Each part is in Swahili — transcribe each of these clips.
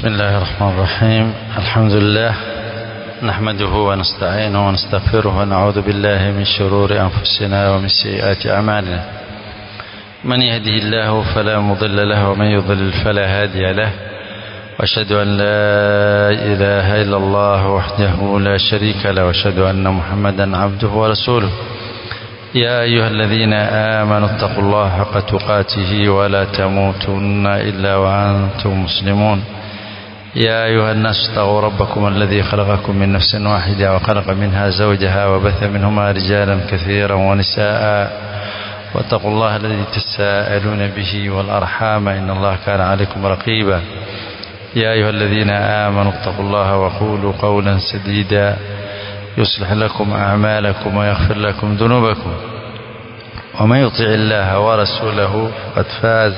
بسم الله الرحمن الرحيم الحمد لله نحمده ونستعينه ونستغفره ونعوذ بالله من شرور أنفسنا ومن سيئات أعمالنا من يهده الله فلا مضل له ومن يضلل فلا هادي له واشهد أن لا إله إلا الله وحده لا شريك له واشهد أن محمدا عبده ورسوله يا أيها الذين آمنوا اتقوا الله حق تقاته ولا تموتن إلا وأنتم مسلمون يا أيها الناس اتقوا ربكم الذي خلقكم من نفس واحدة وخلق منها زوجها وبث منهما رجالا كثيرا ونساء واتقوا الله الذي تساءلون به والأرحام إن الله كان عليكم رقيبا يا أيها الذين آمنوا اتقوا الله وقولوا قولا سديدا يصلح لكم أعمالكم ويغفر لكم ذنوبكم ومن يطع الله ورسوله فقد فاز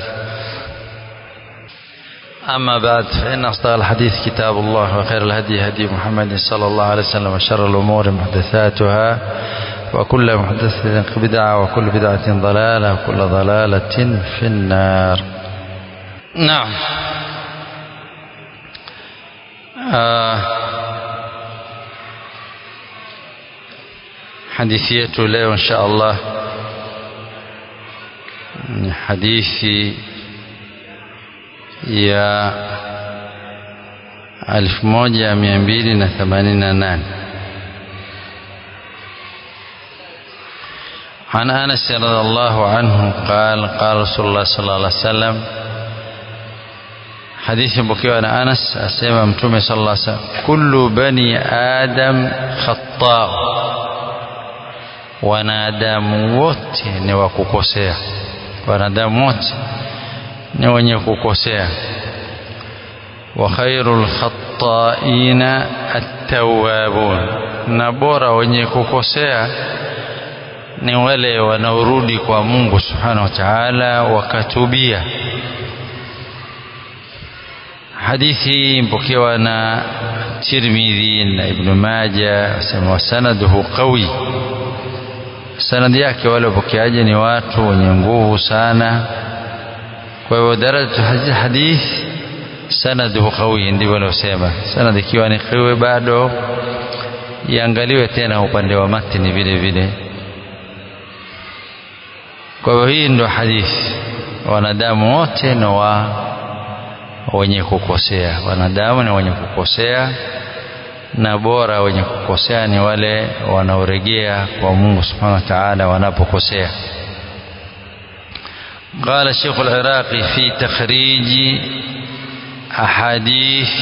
أما بعد فإن أصدق الحديث كتاب الله وخير الهدي هدي محمد صلى الله عليه وسلم وشر الأمور محدثاتها وكل محدثة بدعة وكل بدعة ضلالة وكل ضلالة في النار نعم آه hadithi yetu leo insha Allah ni hadithi ya 1288 عن أنس رضي الله عنه قال قال رسول الله صلى الله عليه وسلم حديث بكيو أنا أنس أسمى متومي صلى الله عليه وسلم كل بني آدم خطاء wanadamu wote ni wa kukosea wanadamu wote ni wenye kukosea wa khairul khattaina at-tawwabun na bora wenye kukosea ni wale wanaorudi kwa Mungu subhanahu wa ta'ala wakatubia hadithi mpokewa na Tirmidhi na Ibn Majah sema sanaduhu qawi sanadi yake wale wapokeaji ni watu wenye nguvu sana kwa hivyo darajatu hadith sanaduhu qawi ndivyo wanaosema sanadi ikiwa ni qawi bado iangaliwe tena upande wa matini vile vile kwa hivyo hii ndo hadithi wanadamu wote ni wa wenye kukosea wanadamu ni wenye kukosea na bora wenye kukosea ni wale wanaoregea kwa Mungu Subhanahu wa Ta'ala wanapokosea قال الشيخ العراقي في تخريج أحاديث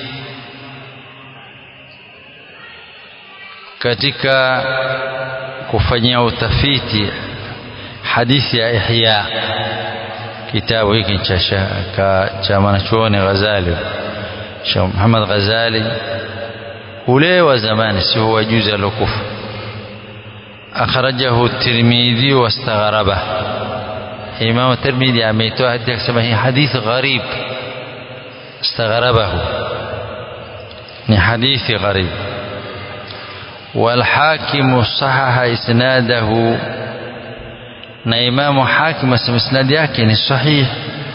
katika kufanyia utafiti hadithi ya Ihya kitabu hiki cha cha mwanachuoni Ghazali Sheikh Muhammad Ghazali ule wa zamani si huwa juzi alokufa akhrajahu Tirmidhi wastagharaba Imam Tirmidhi ameitoa hadithi akisema hii hadithi gharib استغربه ni hadithi gharib والحاكم صحح اسناده na imamu hakim asema isnadi yake ni sahih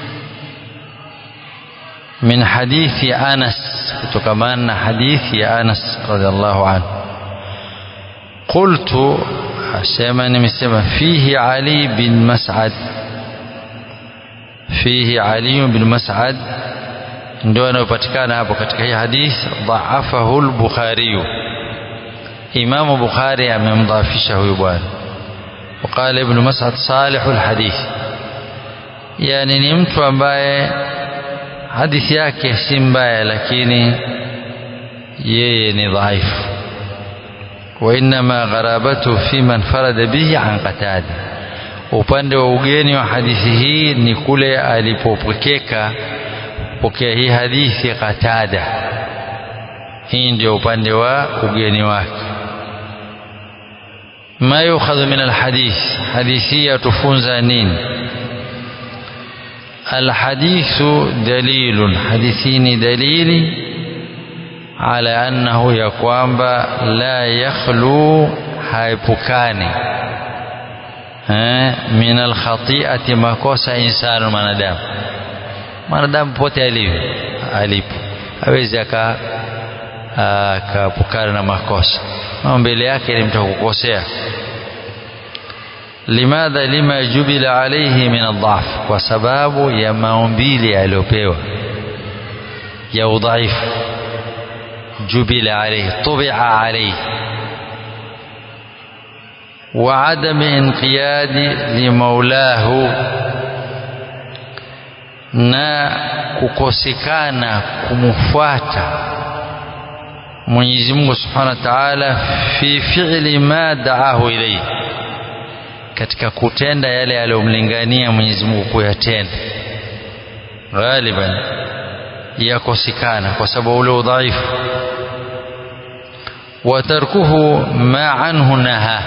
من حديث أنس كتكمان حديث يا أنس رضي الله عنه قلت سيما مسمى فيه علي بن مسعد فيه علي بن مسعد ndio anayopatikana hapo katika hii hadith dhaafahu al-Bukhari Imam Bukhari amemdhaafisha huyu bwana وقال ابن مسعد صالح الحديث yani ni mtu ambaye hadithi yake si mbaya lakini yeye ni dhaifu وإنما غرابته في من فرد به عن قتادة upande wa ugeni wa hadithi hii ni kule alipopokeka pokea hii hadithi Qatada hii ndio upande wa ugeni wake ma yukhadhu min alhadith hadithi yatufunza nini الحديث دليل حديثين دليل على أنه يقوم لا يخلو haepukani eh, min alkhati'ati makosa insanu mwanadamu mwanadamu pote alivyo alipo hawezi aka akaepukana na makosa mbele yake ni mtu kukosea limadha lima jubila alayhi min adhaf kwa sababu ya maumbile aliyopewa ya udhaifu jubila alayhi tubia alayhi wa adami inqiyadi limaulahu na kukosekana kumfuata Mwenyezi Mungu Subhanahu wa Ta'ala fi fi'li ma da'ahu ilayhi katika kutenda yale aliyomlingania Mwenyezi Mungu kuyatenda ghaliban yakosekana kwa sababu ule udhaifu wa tarkuhu ma anhu naha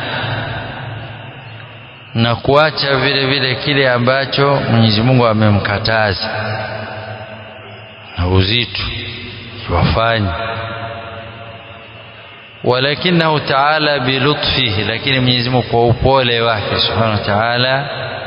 na kuacha vile vile kile ambacho Mwenyezi Mungu amemkataza na uzito wafanye walakinahu taala bilutfihi lakini Mwenyezi Mungu kwa upole wake subhanahu wa ta'ala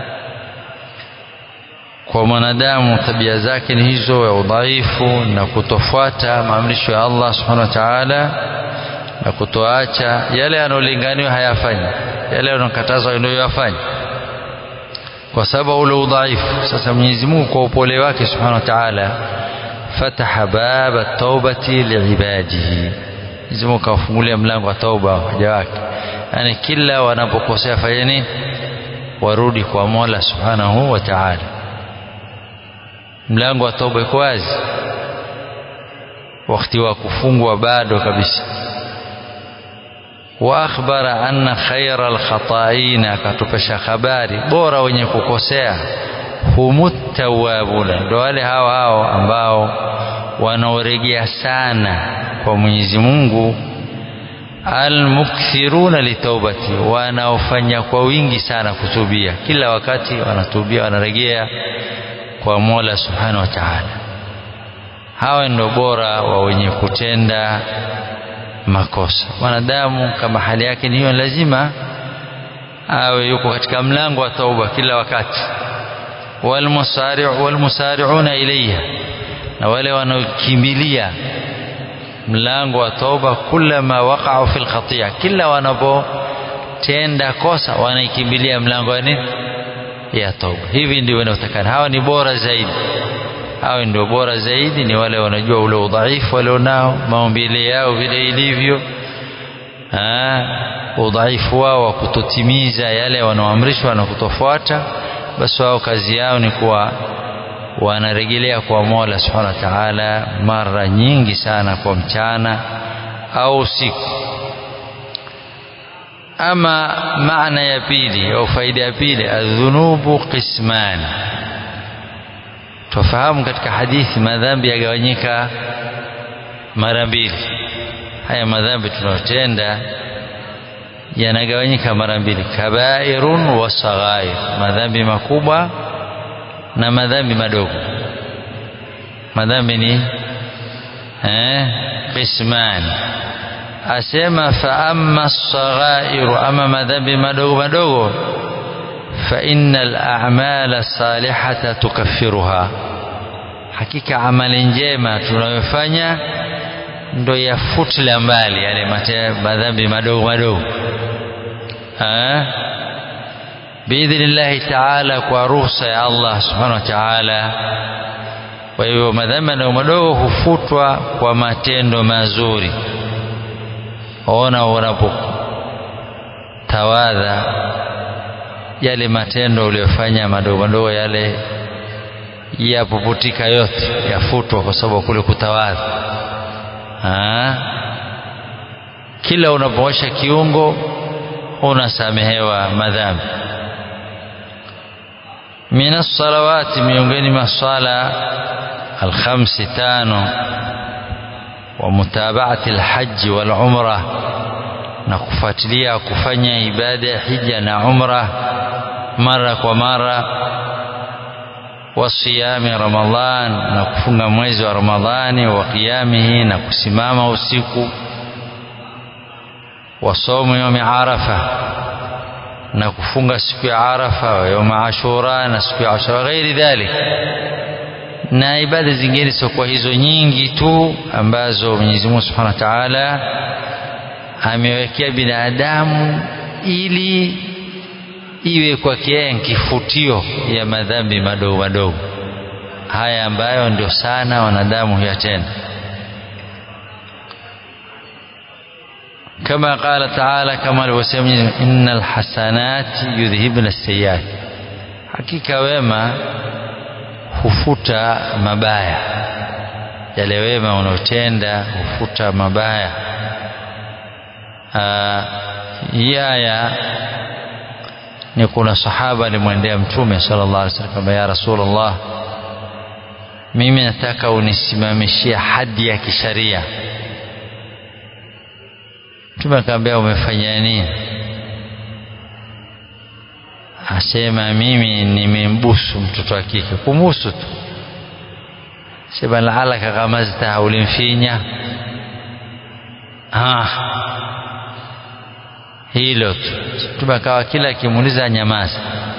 kwa mwanadamu tabia zake ni hizo ya udhaifu na kutofuata maamrisho ya Allah subhanahu wa ta'ala na kutoacha yale yanayolinganiwa hayafanyi yale yanayokatazwa ndio yafanye kwa sababu ule udhaifu sasa Mwenyezi Mungu kwa upole wake subhanahu wa ta'ala fataha baba taubati liibadihi Mwenyezi Mungu kawafungulia mlango wa tauba waja wake yani kila wanapokosea fanya nini warudi kwa Mola subhanahu wa ta'ala mlango wa tauba iko wazi wakati wa kufungwa bado kabisa wa akhbara anna khayra alkhata'in akatupesha habari bora wenye kukosea humut tawwabuna ndio wale hao hao ambao wanaoregea sana kwa Mwenyezi Mungu almukthiruna litaubati wanaofanya kwa wingi sana kutubia kila wakati wanatubia wanaregea kwa Mola Subhanahu wa Ta'ala hawa ndio bora wa wenye kutenda makosa mwanadamu kama hali yake ni hiyo lazima awe yuko katika mlango wa tauba kila wakati walmusari'u walmusari'una ilayha na wale wanaokimbilia mlango wa tauba kullama waqa'u fil khati'a kila wanapotenda kosa wanaikimbilia mlango wa nini ya tauba hivi ndio wanaotakana hawa ni bora zaidi hawa ndio bora zaidi ni wale wanajua ule udhaifu walionao maumbile yao vile ilivyo udhaifu wao wa kutotimiza yale wanaoamrishwa na kutofuata basi wao kazi yao ni kuwa wanarejelea kwa Mola Subhanahu wa Ta'ala mara nyingi sana kwa mchana au usiku ama maana ya pili au faida ya pili adhunubu qisman tufahamu katika hadithi madhambi yagawanyika mara mbili haya madhambi tunayotenda yanagawanyika mara mbili kabairun wa saghair madhambi makubwa na madhambi madogo madhambi ni eh qisman asema fa amma saghairu ama madhambi madogo madogo fa innal a'mala salihata tukaffiruha hakika amali njema tunayofanya ndo yafutila mbali yale madhambi madogo madogo biidhnillahi taala kwa ruhusa ya Allah subhanahu wa taala kwa hivyo madhambi madogo madogo hufutwa kwa matendo mazuri ona unapotawadha yale matendo uliyofanya madogo madogo yale yapuputika yote yafutwa kwa sababu kule kutawadha kila unapoosha kiungo unasamehewa madhambi min as-salawati miongoni mwa swala al-khamsi tano wa mutaba'ati al-hajj wal umra na kufuatilia kufanya ibada ya hija na umra mara kwa mara wa siyami ramadhan na kufunga mwezi wa ramadhani wa qiyamihi na kusimama usiku wa saumu yaumi arafa na kufunga siku ya arafa wa yaumi ashura na siku ya ashura ghairi dhalik na ibada zingine siokuwa hizo nyingi tu ambazo Mwenyezi Mungu Subhanahu wa Ta'ala amewekea binadamu ili iwe kwake yeye kifutio ya madhambi madogo madogo haya ambayo ndio sana wanadamu huyatenda kama qala taala kama alivyosema innal hasanati yudhhibna sayyiat hakika wema hufuta mabaya yale wema unaotenda hufuta mabaya hii aya ni kuna sahaba alimwendea mtume sallallahu alaihi wasallam ya rasulullah mimi nataka unisimamishie hadi ya kisharia mtume akamwambia umefanya nini asema mimi nimembusu mtoto wa kike kumbusu tu sema laalaka ghamazta ulimfinya ah hilo tu mtume akawa kila akimuuliza nyamaza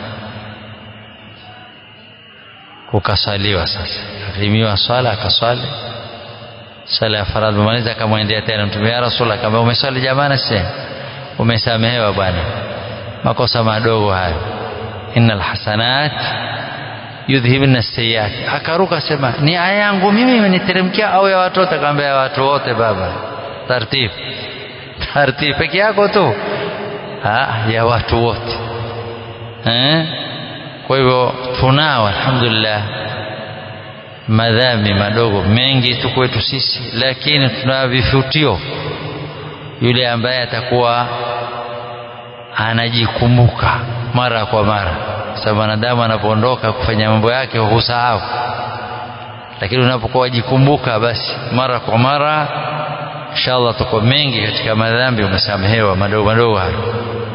kukasaliwa sasa akimiwa swala akaswali sala ya faradhi maliza akamwendea tena mtume ya rasul akamwambia umeswali jamani sasa umesamehewa bwana makosa madogo hayo innal hasanat yudhhibna sayyiat akaruka sema ni aya yangu mimi imeniteremkia au ya watu wote akamwambia watu wote baba taratibu taratibu peke yako tu ha, ya watu wote eh? kwa hivyo tunao alhamdulillah madhambi madogo mengi tu kwetu sisi lakini tuna vifutio yule ambaye atakuwa anajikumbuka mara kwa mara sababu wanadamu anapoondoka kufanya mambo yake husahau lakini unapokuwa wajikumbuka basi mara kwa mara inshallah tuko mengi katika madhambi umesamehewa madogo madogo hayo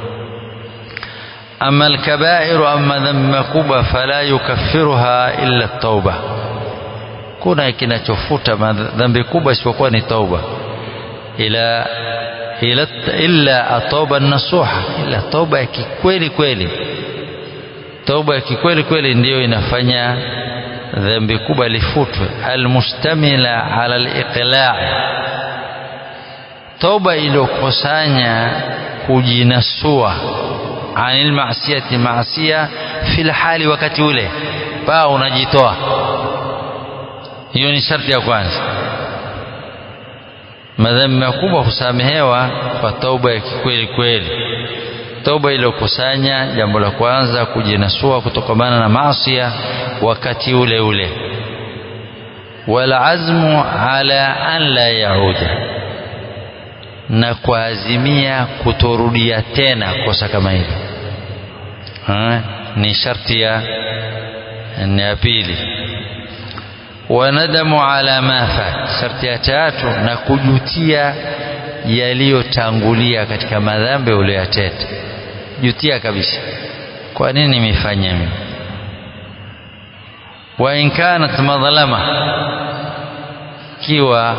ama alkabairu ama dhambi makubwa fala yukaffiruha illa tauba kuna kinachofuta dhambi kubwa isipokuwa ni tauba ila ila illa atoba nasuha ila tauba ya kikweli kweli tauba ya kikweli kweli ndiyo inafanya dhambi kubwa lifutwe almustamila ala aliqla' tauba iliyokusanya kujinasua anil maasiyati maasia fil hali wakati ule paa unajitoa hiyo ni sharti ya kwanza madhambi makubwa husamehewa kwa tauba ya kikweli kweli tauba iliyokusanya jambo la kwanza kujinasua kutokamana na maasia wakati ule ule walazmu ala an la yauda na kuazimia kutorudia tena kosa kama hilo ni sharti ya ya pili wanadamu ala ma fat sharti ya tatu na kujutia yaliyotangulia katika madhambi uliyotenda jutia kabisa kwa nini nimefanya mimi wa in kanat madhlama kiwa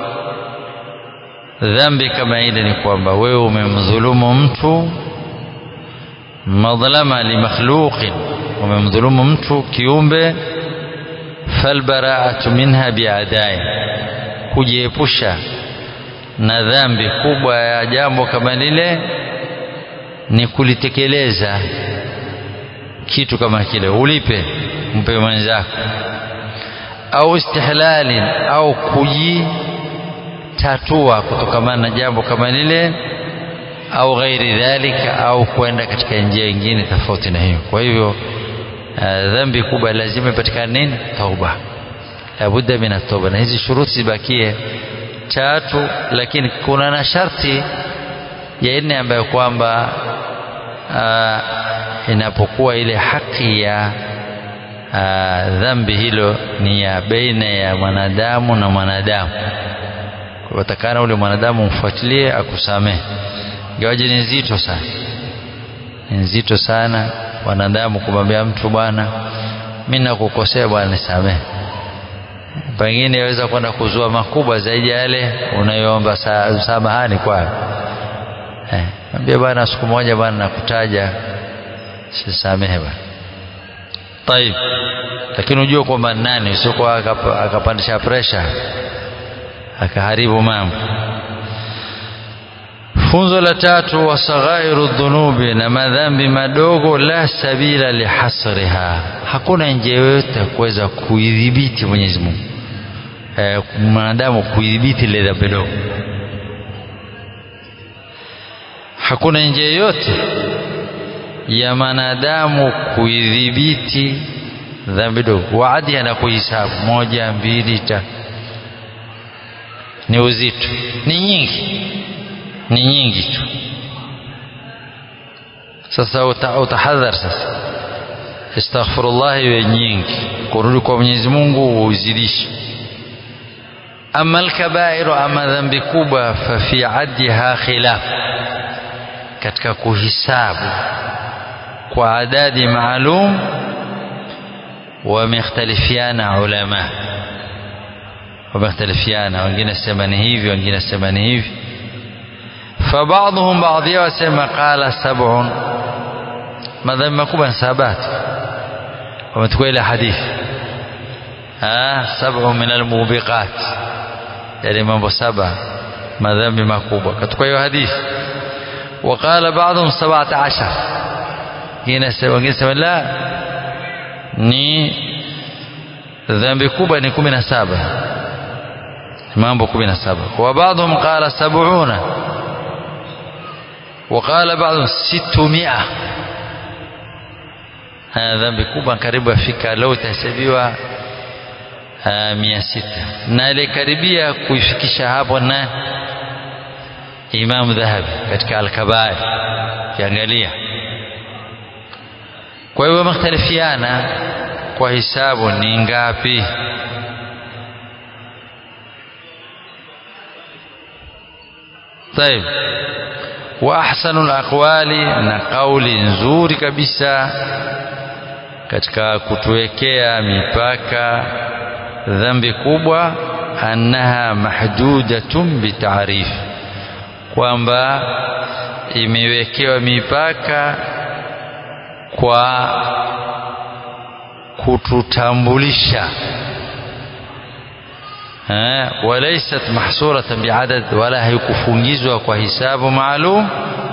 dhambi kama ile ni kwamba wewe umemdhulumu mtu madhlama li makhluqin umemdhulumu mtu kiumbe falbaraatu minha biadai kujiepusha na dhambi kubwa ya jambo kama lile ni kulitekeleza kitu kama kile ulipe mpe mwenzako au istihlalin au kujitatua kutokamana na jambo kama lile au ghairi dhalika au kwenda katika njia nyingine tofauti na hiyo kwa hivyo uh, dhambi kubwa lazima ipatikane nini tauba labudda min tauba na hizi shuruti zibakie tatu lakini kuna na sharti ya nne ambayo kwamba uh, inapokuwa ile haki ya uh, dhambi hilo ni ya baina ya mwanadamu na mwanadamu kwa takana ule mwanadamu umfuatilie akusamehe ingawaje ni nzito sana ni nzito sana wanadamu kumwambia mtu bwana mimi nakukosea bwana nisamehe pengine yaweza kwenda kuzua makubwa zaidi ya yale unayoomba samahani kwayo eh, ambia bwana siku moja bwana nakutaja sisamehe bwana طيب lakini ujue kwamba nani usiokuwa akapandisha presha akaharibu mambo funzo la tatu wasaghairu dhunubi na madhambi madogo la sabila lihasriha hakuna njia yoyote ya kuweza kuidhibiti Mwenyezi Mungu eh, mwanadamu kuidhibiti ile dhambi dogo hakuna njia yoyote ya mwanadamu kuidhibiti dhambi dogo waadi na kuhisabu moja mbili tatu ni uzito ni nyingi ni nyingi tu sasa utahadhar sasa astaghfirullah iwe nyingi kurudi kwa Mwenyezi Mungu uzidishe ama alkabairu ama dhambi kubwa fa fi addiha khilaf katika kuhisabu kwa adadi maalum wamekhtalifiana ulama wamekhtalifiana wengine sema ni hivi wengine sema ni hivi فبعضهم بعض وسمى قال سبع ماذا مكوبا سابات ومتكوى إلى حديث آه سبع من الموبقات يعني mambo saba madhambi makubwa katika hiyo hadithi وقال بعضهم سبعة عشر wengine sema la ni dhambi kubwa ni kumi na saba mambo kumi na saba وبعضهم قال سبعون وقال بعض ستمائة هذا ذنب kubwa karibu afika leo itahesabiwa mia sita na alikaribia kuifikisha hapo na Imam Dhahabi katika Al-Kabair kiangalia kwa hiyo wamekhtalifiana kwa hisabu ni ngapi طيب واحسن الاقوali na kauli nzuri kabisa katika kutuwekea mipaka dhambi kubwa annaha mahdudatun bitaarif kwamba imewekewa mipaka kwa kututambulisha walaysat mahsuratan biadad wala haikufungizwa kwa hisabu maalum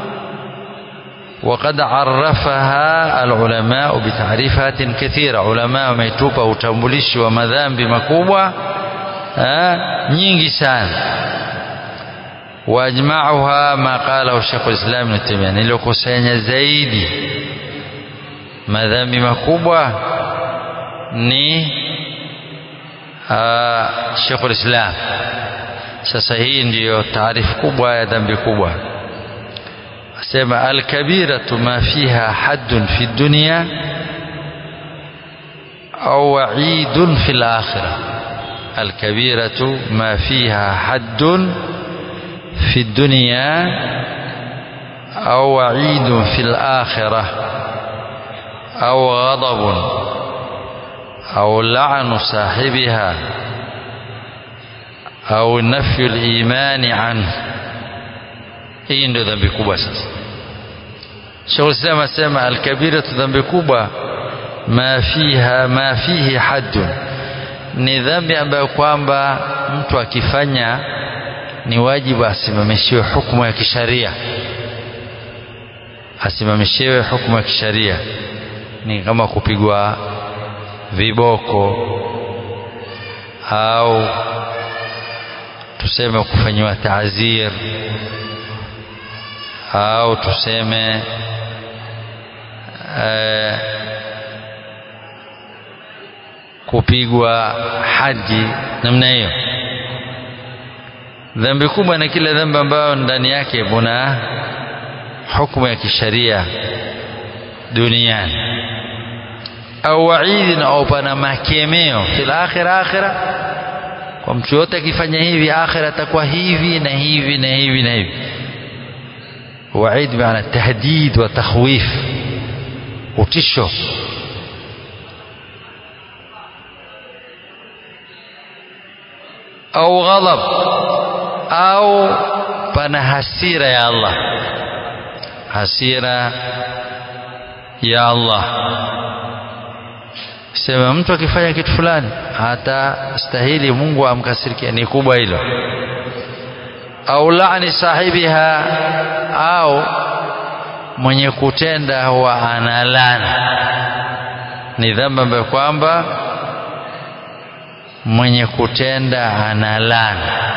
وقد عرفها العلماء بتعريفات كثيرة علماء wametupa utambulishi wa madhambi makubwa nyingi sana واجمعها ما قاله الشيخ الإسلام ابن تيمية niliyokusanya zaidi madhambi makubwa ni Sheikh Islam sasa hii ndiyo taarifu kubwa ya dhambi kubwa asema alkabiratu ma fiha haddun fi dunya au wa'idun fi al-akhirah alkabiratu ma fiha haddun في الدنيا أو وعيد في الآخرة أو غضب أو لعن صاحبها أو نفي الإيمان عنه hii ndio dhambi kubwa sasa Sheikh Islam asema alkabiratu dhambi kubwa ma fiha ma fihi haddun ni dhambi ambayo kwamba mtu akifanya ni wajibu asimamishiwe hukumu ya kisharia asimamishiwe hukumu ya kisharia ni kama kupigwa viboko au tuseme kufanyiwa taazir au tuseme eh, kupigwa haji namna hiyo dhambi kubwa na kila dhambi ambayo ndani yake kuna hukumu ya kisharia duniani au waidi au pana makemeo fil akhira akhira kwa mtu yote akifanya hivi akhira atakuwa hivi na hivi na hivi na hivi waid maana tahdid wa takhwif utisho au ghadab au pana hasira ya Allah hasira ya Allah sema mtu akifanya kitu fulani hatastahili Mungu amkasirikia ni kubwa hilo au laani sahibiha au mwenye kutenda huwa analana ni dhambi ambayo kwamba mwenye kutenda analana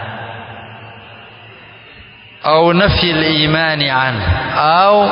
au nafi imani anhu au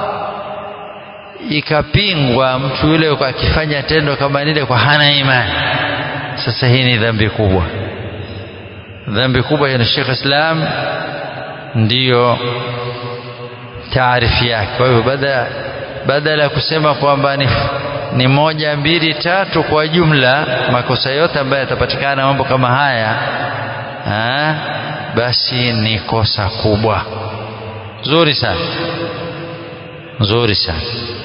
ikapingwa mtu yule akifanya tendo kama lile kwa hana imani sasa hii ni dhambi kubwa dhambi kubwa ya Sheikh Islam ndiyo taarifi yake kwa hivyo badala badala ya kusema kwamba ni, ni moja mbili tatu kwa jumla makosa yote ambayo yatapatikana mambo kama haya ha, basi ni kosa kubwa nzuri sana nzuri sana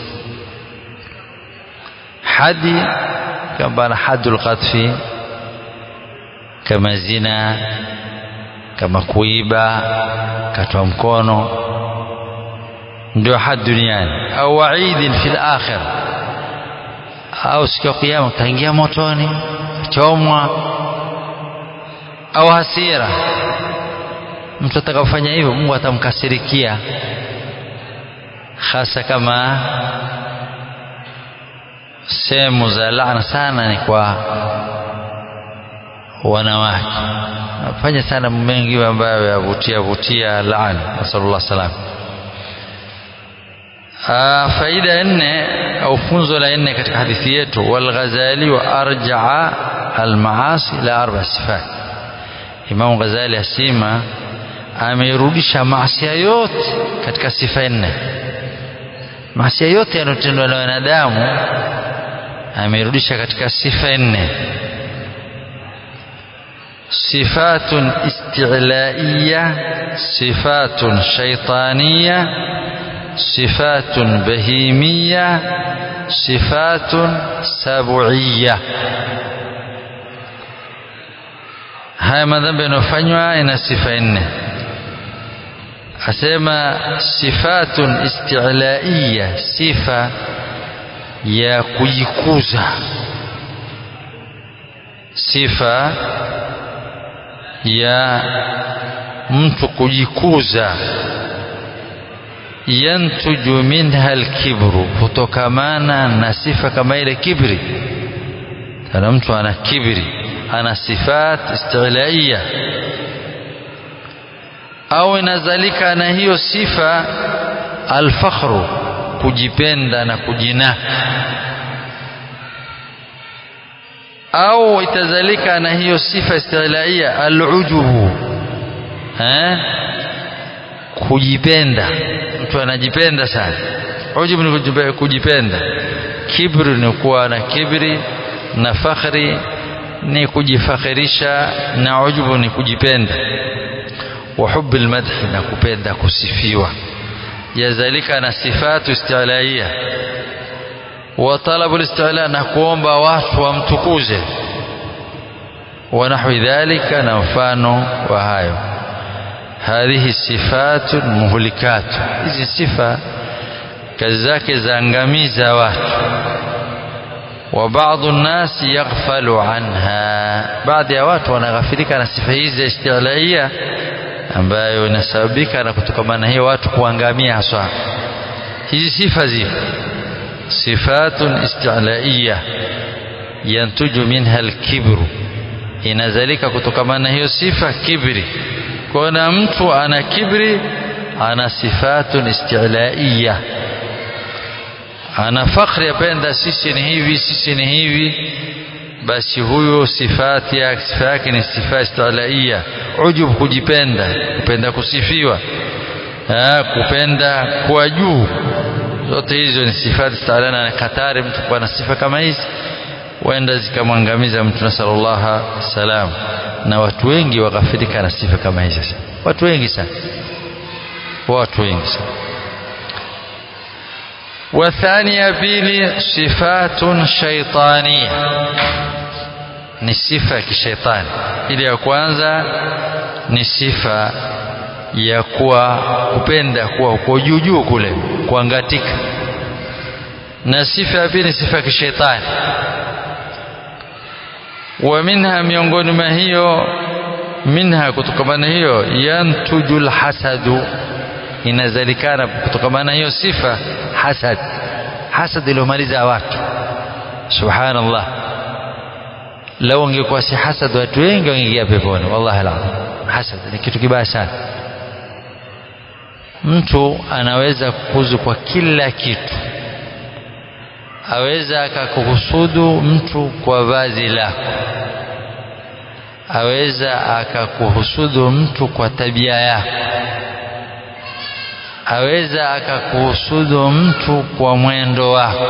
hadi kama na hadul qadfi kama zina kama kuiba katwa mkono ndio had duniani au waidin fil akhir au siku ya kiyama utaingia motoni chomwa au hasira mtu atakapofanya hivyo Mungu atamkasirikia hasa kama sehemu za laana sana ni kwa wanawake nafanya sana mengi ambayo yavutia vutia laana nasallallahu salam faida ya nne au funzo la nne katika hadithi yetu walghazali wa arjaa almaasi la arba sifat Imam Ghazali asema amerudisha maasi yote katika sifa nne maasi yote yanayotendwa na wanadamu amerudisha katika sifa nne صفات استعلائية صفات شيطانية صفات بهيمية صفات سبعية haya madhambi yanayofanywa ina sifa nne asema sifatun istilaiya sifa ya kujikuza sifa ya mtu kujikuza yantuju minha alkibru kutokamana na sifa kama ile kibri kana mtu ana kibri ana sifat istilaiya au inazalika na hiyo sifa alfakhru kujipenda na kujinaka au itazalika na hiyo sifa istilaia alujubu eh kujipenda mtu anajipenda sana ujubu ni kujipenda kibri ni kuwa na kibri na fakhri ni kujifakhirisha na ujubu ni kujipenda wa hubbi almadhi na kupenda kusifiwa yazalika na sifatu istilaia wa talabu alistila na kuomba watu wamtukuze wa nahwi dhalika na mfano wa hayo hadhihi sifatu muhlikatu hizi sifa kazi zake zaangamiza watu wa baadhi nnasi yaghfalu anha baadhi ya watu wanaghafilika na sifa hizi istilaia ambayo inasababika na kutokamana hiyo watu kuangamia haswa hizi sifa zipo sifatun istilaiya yantuju minha alkibru inazalika kutokamana hiyo sifa kibri kuna mtu ana kibri ana sifatun istilaiya ana fakhri apenda sisi ni hivi sisi ni hivi basi huyo sifati ya sifa yake ni sifa istilaiya ujub kujipenda kupenda kusifiwa ha, kupenda kuwa juu zote hizo ni sifati staalana na katari mtu kuwa na sifa kama hizi huenda zikamwangamiza mtu nasallallahu salam na watu wengi waghafirika na sifa kama hizi watu wengi sana watu wengi sana وثانية بيلي صفات شيطانية ni sifa ya kishetani ile ya kwanza ni sifa ya kuwa kupenda kuwa uko juu juu kule kuangatika na sifa ya pili ni sifa ya kishetani wa minha miongoni mwa hiyo minha kutokamana hiyo yantuju lhasadu inazalikana kutokamana hiyo sifa hasad hasad iliyomaliza watu subhanallah lau ungekuwa si hasad watu wengi wangeingia peponi wallahi alazim hasad ni kitu kibaya sana mtu anaweza kukuzu kwa kila kitu aweza akakuhusudu mtu kwa vazi lako aweza akakuhusudu mtu kwa tabia yako aweza akakuhusudu mtu kwa mwendo wako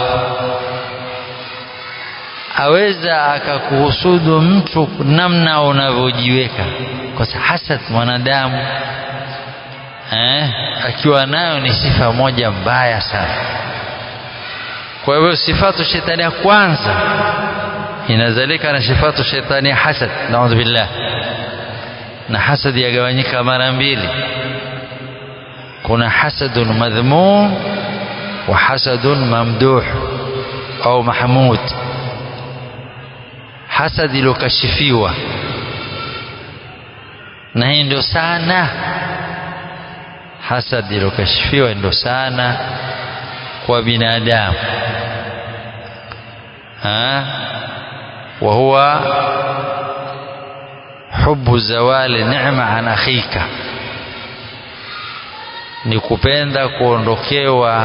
aweza akakuhusudu mtu namna unavyojiweka kwa sababu hasad mwanadamu eh, akiwa nayo ni sifa moja mbaya sana kwa hivyo sifatu shetani ya kwanza inazalika na sifatu shetani ya hasad naudhu billah na hasad yagawanyika mara mbili kuna hasadun madhmum wa hasadun mamduh au mahmud hasad iliyokashifiwa na hii ndio sana hasad iliyokashifiwa ndio sana kwa binadamu وهو حب زوال نعمة عن أخيك ni kupenda kuondokewa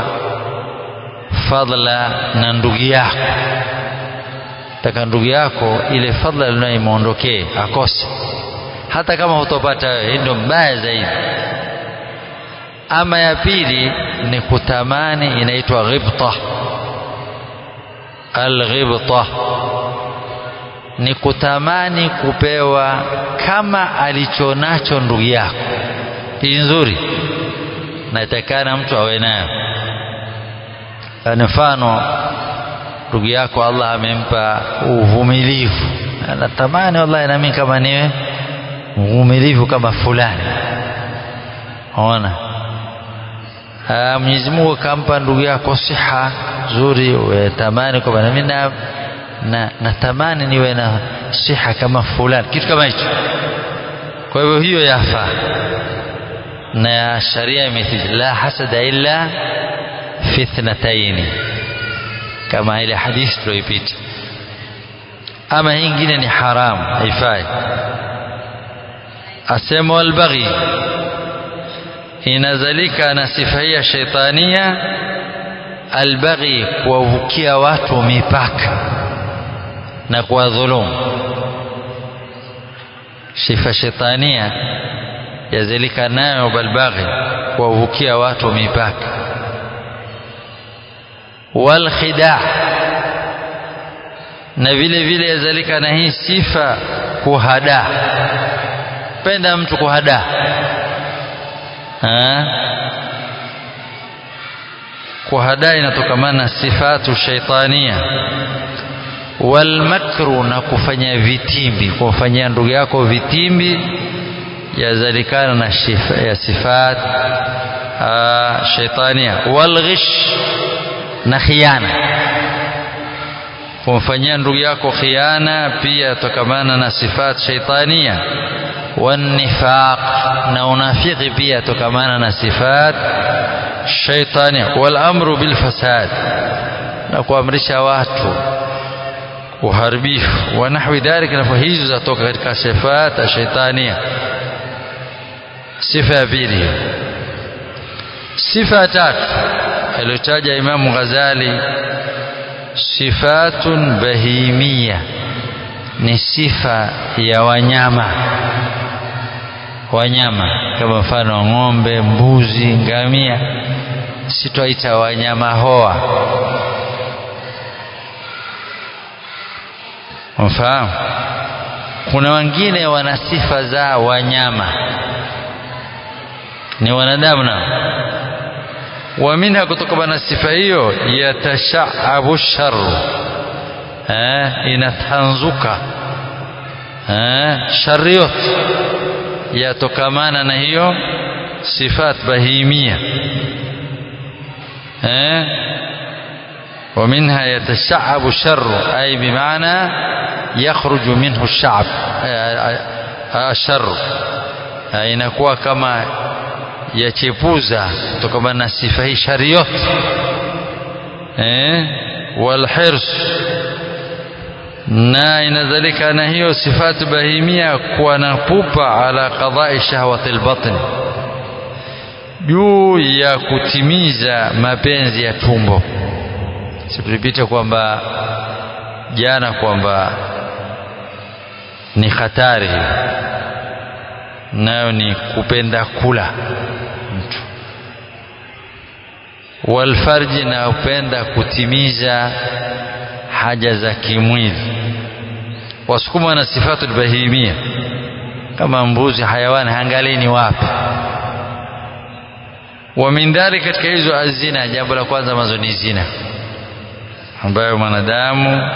fadla na ndugu yako taka ndugu yako ile fadla linayo imwondokee akose hata kama hutopata wewe ndio mbaya zaidi ama ya pili ni kutamani inaitwa ghibta alghibta ni kutamani kupewa kama alichonacho ndugu yako hii nzuri natakana mtu awe nayo mfano ndugu yako Allah amempa uvumilivu anatamani wallahi nami kama niwe mvumilivu kama fulani ona Mwenyezi Mungu akampa ndugu yako siha nzuri utamani kwamba nami na na natamani niwe na siha kama fulani kitu kama hicho kwa hivyo hiyo yafaa na sharia imethibiti la hasada illa fi ithnataini kama ile hadithi tuliyoipita ama hii ingine ni haramu haifai asema walbaghi inazalika na sifa hii ya shaitania albaghi kuwavukia watu mipaka na kuwadhulumu sifa shaitania yazalika nayo balbaghi kuwavukia watu mipaka walkhida na vile vile yazalika na hii sifa kuhada penda mtu kuhada kuhada inatokamana na sifatu shaitania walmakru na kufanya vitimbi kumfanyia ndugu yako vitimbi yazalikana na shifa, ya sifat shaitania walghish na khiana kumfanyia ndugu yako khiana pia tokamana na sifat shaitania والنفاق na unafiki pia tokamana na sifat shaitania والامر بالفساد na kuamrisha watu uharibifu wa nahwi dhalika na hizo zatoka katika sifat shaitania sifa ya pili sifa ya tatu aliyotaja Imam Ghazali sifatun bahimia ni sifa ya wanyama wanyama kama mfano ng'ombe mbuzi ngamia sitwaita wanyama hoa mfahamu kuna wengine wana sifa za wanyama ni wanadamu nao wa minha kutokana na sifa hiyo yatashaabu sharru eh, inatanzuka eh, shari yote yatokamana na hiyo sifat bahimia eh, ومنها يتشعب الشر أي بمعنى يخرج منه الشعب الشر inakuwa kama yachepuza kutokana na sifa hii shari yote eh walhirs na inadhalika na hiyo sifatu bahimia kuwa na pupa ala qadai shahwati albatn juu ya kutimiza mapenzi ya tumbo sikupita kwamba jana kwamba ni hatari nayo ni kupenda kula mtu walfarji na upenda kutimiza haja za kimwili wasukuma na sifatu bahimia kama mbuzi hayawani hangalini wapi wa min dhalik katika hizo azina jambo la kwanza mazo ni zina ambayo mwanadamu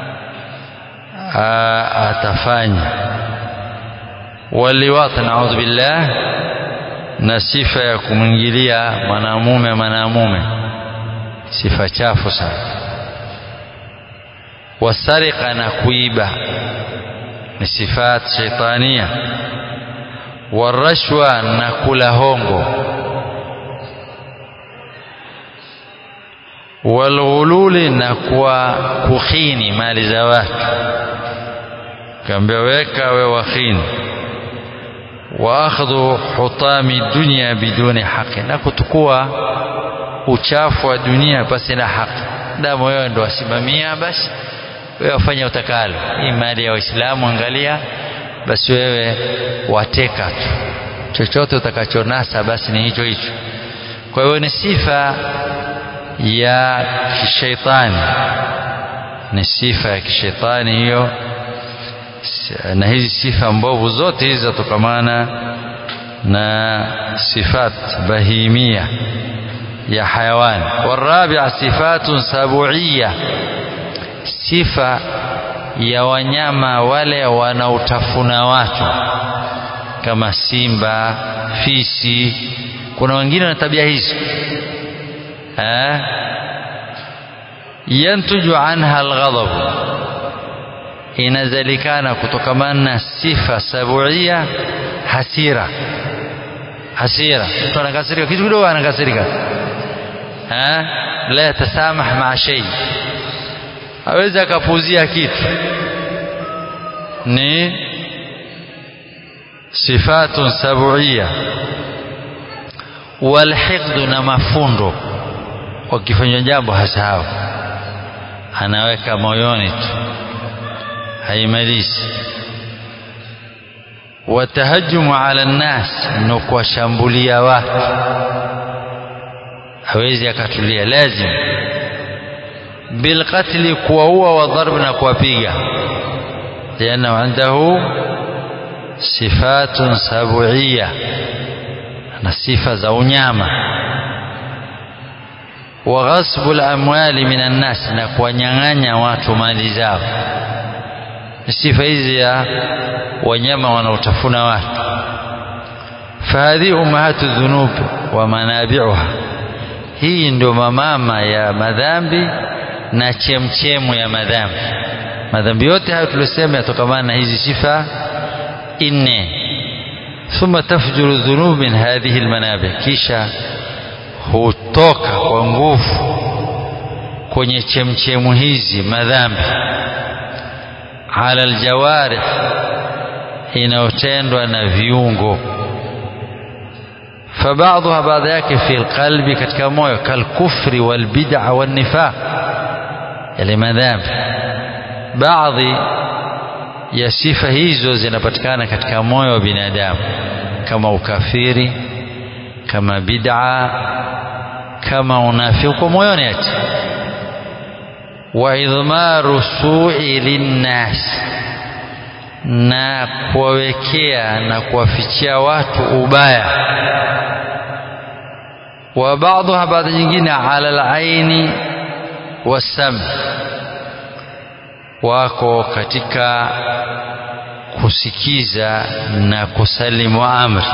atafanya waliwat naudhu billah na sifa ya kumwingilia mwanamume mwanamume sifa chafu sana wasariqa na kuiba ni sifat shaitania warashwa na kula hongo walghululi na kwa kukhini mali za watu kaambia weka we wakhini wa akhdhu hutami dunya biduni haqi na kutukua uchafu wa dunia basi na haki damu wewe ndo wasimamia basi wewe wafanya utakalo hii mali ya waislamu angalia basi wewe wateka tu chochote utakachonasa basi ni hicho hicho kwa hiyo ni sifa ya kishaitani ni sifa ya kishaitani hiyo na hizi sifa mbovu zote hizi zatokamana na sifat bahimia ya hayawani warabia sifatun sabuia sifa ya wanyama wale wanaotafuna watu kama simba fisi kuna wengine na tabia hizo eh yantuju anha alghadab inazalikana kutokamana na sifa sabuia hasira hasira mtu anakasirika kitu kidogo anakasirika eh la yatasamah maa shay hawezi akapuzia kitu ni sifatun sabuia walhiqdu na mafundo wakifanya jambo hasahau anaweka moyoni tu haimalizi watahajumu ala nnas ni kuwashambulia watu hawezi akatulia lazim bilqatli kuwaua wa dharb na kuwapiga liannahu indahu sifatun sabuia na sifa za unyama wa ghasbu lamwali min annas na kuwanyang'anya watu mali zao sifa hizi ya wanyama wanaotafuna watu fahadhi ummahatu dhunub wa manabiuha hii ndio mamama ya madhambi na chemchemu ya madhambi madhambi yote hayo tuliosema yatokamana na hizi sifa nne thumma tafjuru dhunub min hadhihi almanabi kisha hutoka kwa nguvu kwenye chemchemu hizi madhambi ala aljawarih inayotendwa na viungo فبعضها بعض yake في القلب katika moyo kalkufri walbid'a wannifaq yale madhambi baadhi ya sifa hizo zinapatikana katika moyo wa binadamu kama ukafiri kama bid'a kama unafiki kwa moyoni ati wa idhmaru su'i linnas na kuwawekea na kuwafichia watu ubaya wa baadhiha baadhi nyingine ala alaini wasam wako katika kusikiza na kusalimu amri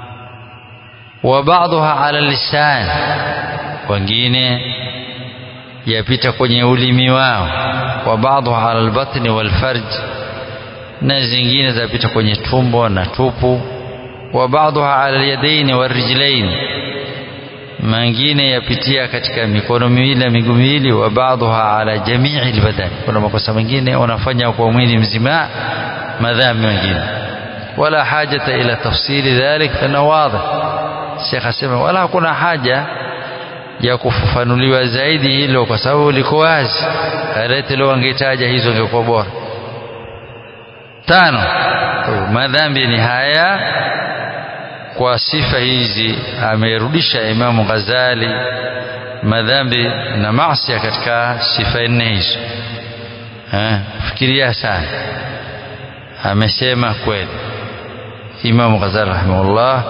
wa baadhiha ala lisan wengine yapita kwenye ulimi wao wa baadhi ala albatni walfarj na zingine zapita kwenye tumbo na tupu wa baadhi ala alyadaini warijlain mengine yapitia katika mikono miwili na miguu miwili wa baadhi ala jamii albadan kuna makosa mengine wanafanya kwa mwili mzima madhambi mengine wala hajata ila tafsiri dhalik fana wadih Sheikh asema wala hakuna haja ya kufafanuliwa zaidi hilo kwa sababu liko wazi alete leo angetaja hizo ingekuwa bora tano madhambi ni haya kwa sifa hizi amerudisha Imamu Ghazali madhambi na maasi katika sifa nne hizo eh fikiria sana amesema kweli Imamu Ghazali rahimahullah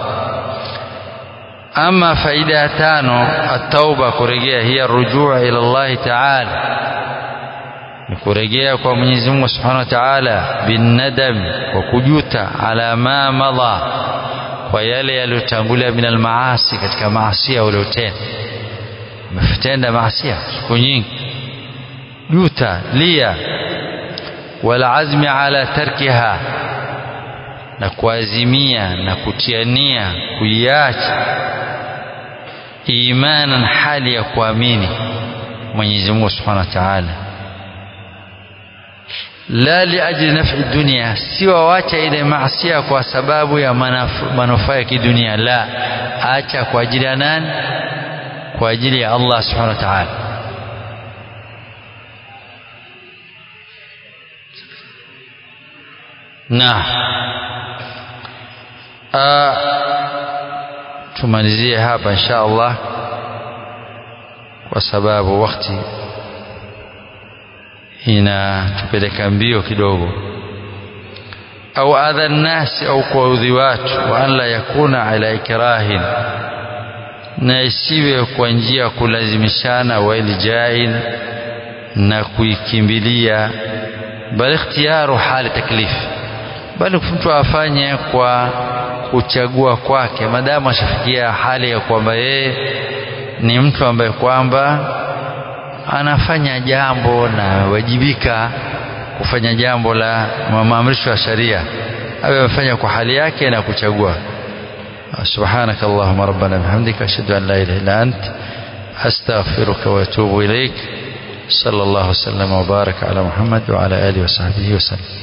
ama faida ya tano at-tauba kurejea hiya rujua ila Allah ta'ala ni kurejea kwa Mwenyezi Mungu Subhanahu wa Ta'ala binadam kwa kujuta ala ma madha kwa yale yaliyotangulia min almaasi katika maasi uliotenda umetenda maasi siku nyingi juta lia wala azmi ala tarkiha na kuazimia na kutiania kuiacha imanan hali ya kuamini Mwenyezi Mungu Subhanahu wa Ta'ala la liajli naf'i dunia si wawacha ile maasia kwa sababu ya manufaa ya kidunia la acha kwa ajili ya nani kwa ajili ya Allah subhanahu wa ta'ala na tumalizie hapa insha Allah kwa sababu wakati inatupeleka mbio kidogo au adha nnasi au kuwaudhi watu wa an la yakuna ala ikrahin na isiwe kwa njia ya kulazimishana wa iljain na kuikimbilia bali ikhtiyaru hali taklifi bali mtu afanye kwa kuchagua kwake madamu ashafikia hali ya kwamba yeye ni mtu ambaye kwamba anafanya jambo na wajibika kufanya jambo la maamrisho ya sharia awe amefanya kwa hali yake na kuchagua سبحانك اللهم ربنا بحمدك أشهد أن لا إله إلا أنت أستغفرك وأتوب إليك صلى الله وسلم وبارك على محمد وعلى آله وصحبه وسلم